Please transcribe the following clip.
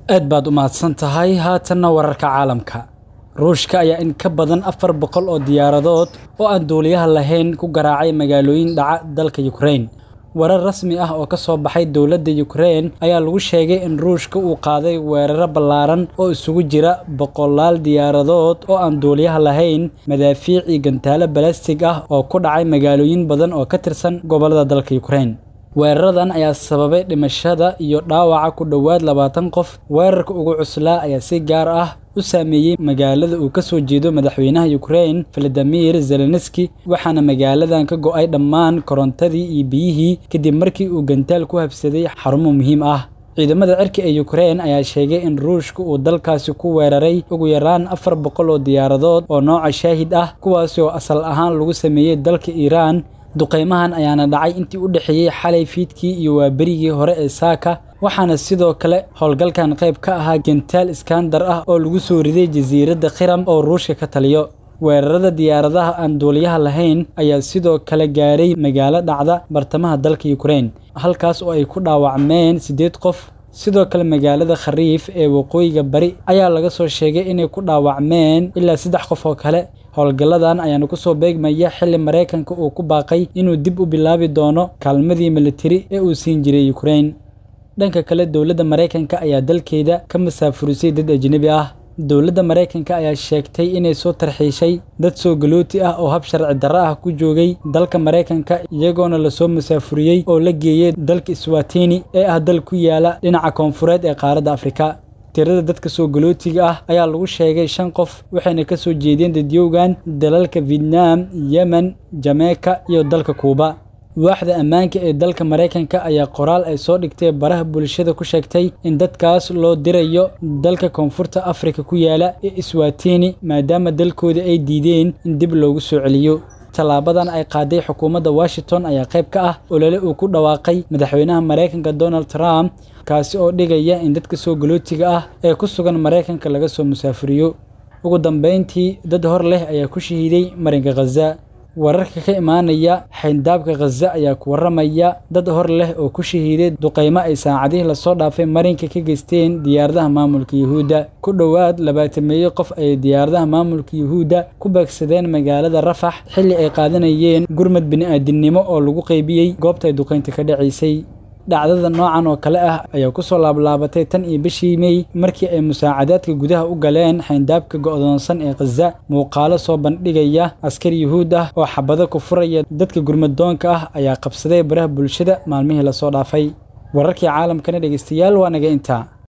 aad baad u mahadsan tahay haatanna wararka caalamka ruushka ayaa in ka badan afar boqol oo diyaaradood oo aan duuliyaha lahayn ku garaacay magaalooyin dhaca dalka yukrain warar rasmi ah oo ka soo baxay dowladda yukrain ayaa lagu sheegay in ruushka uu qaaday weeraro ballaaran oo isugu jira boqolaal diyaaradood oo aan duuliyaha lahayn madaafiic iyo gantaalo balastig ah oo ku dhacay magaalooyin badan oo ka tirsan gobollada dalka yukrain weeraradan ayaa sababay dhimashada iyo dhaawaca ku dhowaad labaatan qof weerarka ugu cuslaa ayaa si gaar ah u saameeyey magaalada uu ka soo jeedo madaxweynaha yukrain valadimir zelenski waxaana magaaladan ka go'ay dhammaan korontadii iyo biyihii kadib markii uu gantaal ku habsaday xarumo muhiim ah ciidamada cirka ee yukrain ayaa sheegay in ruushka uu dalkaasi ku weeraray ugu yaraan afar boqol oo diyaaradood oo nooca shaahid ah kuwaasi oo asal ahaan lagu sameeyey dalka iiraan duqaymahan ayaana dhacay intii u dhexeeyey xalay fiidkii iyo waaberigii hore ee saaka waxaana sidoo kale howlgalkan qayb ka ahaa gentaal iskandar ah oo lagu soo riday jasiiradda khiram oo ruushka ka taliyo weerarada diyaaradaha aan duuliyaha lahayn ayaa sidoo kale gaaray magaalo dhacda bartamaha dalka yukrain halkaas oo ay ku dhaawacmeen siddeed qof sidoo kale magaalada khariif ee waqooyiga bari ayaa laga soo sheegay inay ku dhaawacmeen ilaa saddex qof oo kale howlgalladan ayaana ku soo beegmaya xilli maraykanka uu ku baaqay inuu dib u bilaabi doono kaalmadii militari ee uu siin jiray yukrain dhanka kale dowladda maraykanka ayaa dalkeeda ka masaafurisay dad ajnebi ah dowladda maraykanka ayaa sheegtay inay soo tarxiishay dad soo galooti ah oo hab sharci darro ah ku joogay dalka maraykanka iyagoona lasoo masaafuriyey oo la geeyey dalka iswatini ee ah dal ku yaala dhinaca koonfureed ee qaaradda afrika tirada dadka soo galootiga ah ayaa lagu sheegay shan qof waxayna ka soo jeedeen dadyowgan dalalka vietnam yemen jameyka iyo dalka kuuba waaxda ammaanka ee dalka maraykanka ayaa qoraal ay soo dhigtay baraha bulshada ku sheegtay in dadkaas loo dirayo dalka koonfurta afrika ku yaala ee iswatini maadaama dalkooda ay diideen in dib loogu soo celiyo tallaabadan ay qaaday xukuumadda washington ayaa qayb ka ah olole uu ku dhawaaqay madaxweynaha maraykanka donald trump kaasi oo dhigaya in dadka soo galootiga ah ee ku sugan maraykanka laga soo musaafuriyo ugu dambayntii dad hor leh ayaa ku shahiiday marinka khaza wararka ka imaanaya xayndaabka khaza ayaa ku warramaya dad hor leh oo ku shahiiday duqaymo ay saacadihii lasoo dhaafay marinka ka geysteen diyaaradaha maamulka yuhuudda ku dhowaad labaatameeyo qof ayay diyaaradaha maamulka yuhuudda ku beegsadeen magaalada rafax xilli ay qaadanayeen gurmad bini'aadinimo oo lagu qaybiyey goobta ay duqaynta ka dhacaysay dhacdada noocan oo kale ah ayaa ku soo laablaabatay tan iyo bishii mey markii ay musaacadaadka gudaha u galeen xayndaabka go'doonsan ee khaza muuqaalo soo bandhigaya askar yuhuud ah oo xabado ku furaya dadka gurmadoonka ah ayaa qabsaday baraha bulshada maalmihii lasoo dhaafay wararkii caalamkana dhegeystayaal waa naga intaa